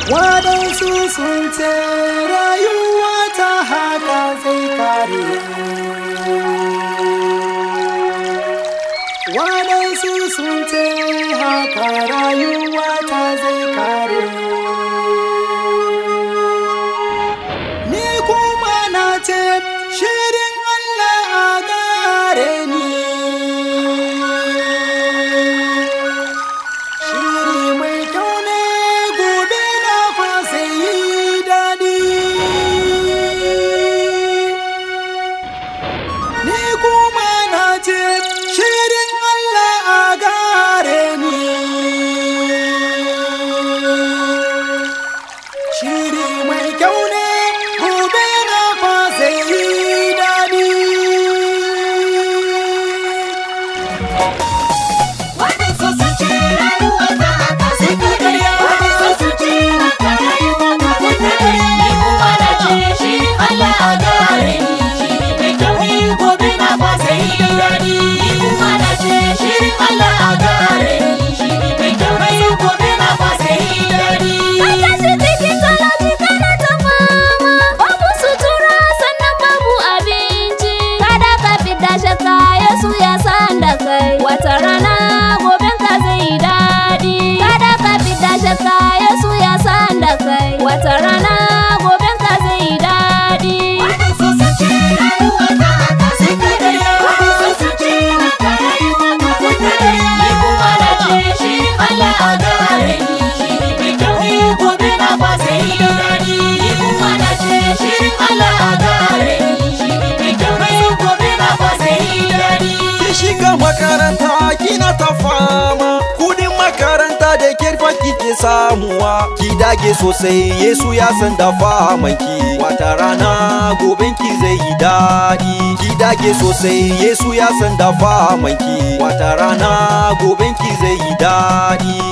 waɗansu sun ce rayuwa ta haka zai kare waɗansu sun ce haka rayuwa ta zai kare ni kuma na ce shirin Allah a gare ni shiri mai kyau ne gobe na fa sai yi daɗi ni kuma na ce shirin Allah a gare ni shiri mai kyau ne gobe na fa sai yi daɗi Waɗansu sun ce rayuwa ta haka sai ka karya Waɗansu sun ce haka rayuwa ta sai ka karya Ni kuma na ce shi Allah a gare ni Shiri mai kyau ne gobe na ba sai yi daɗi Ni kuma na ce shi Allah a gare ni Shiri mai kyau ne gobe na ba sai yi daɗi Ka tashi cikin talauci kana ta fama Babu sutura sannan babu abinci Kada ka fita shakka Yesu ya san da kai Wata rana goben ka zai daɗi Kada ka fita shakka Yesu ya san da kai Wata rana goben ka zai daɗi Waɗansu sun ce rayuwa ta haka sai ka karya Waɗansu sun ce haka rayuwa ta sai ka karya Ni kuma na ce shi Allah a gare ni Shiri mai kyau ne gobe na ba sai yi daɗi Ni kuma na ce shi Allah a gare ni Shiri mai kyau ne gobe na ba sai yi daɗi ki shiga makaranta kina ta fama kudin makaranta da kirfa kike samuwa ki dage sosai yesu ya san da famanki wata rana goben ki zai yi daɗi ki dage sosai yesu ya san da famanki wata rana goben ki zai yi daɗi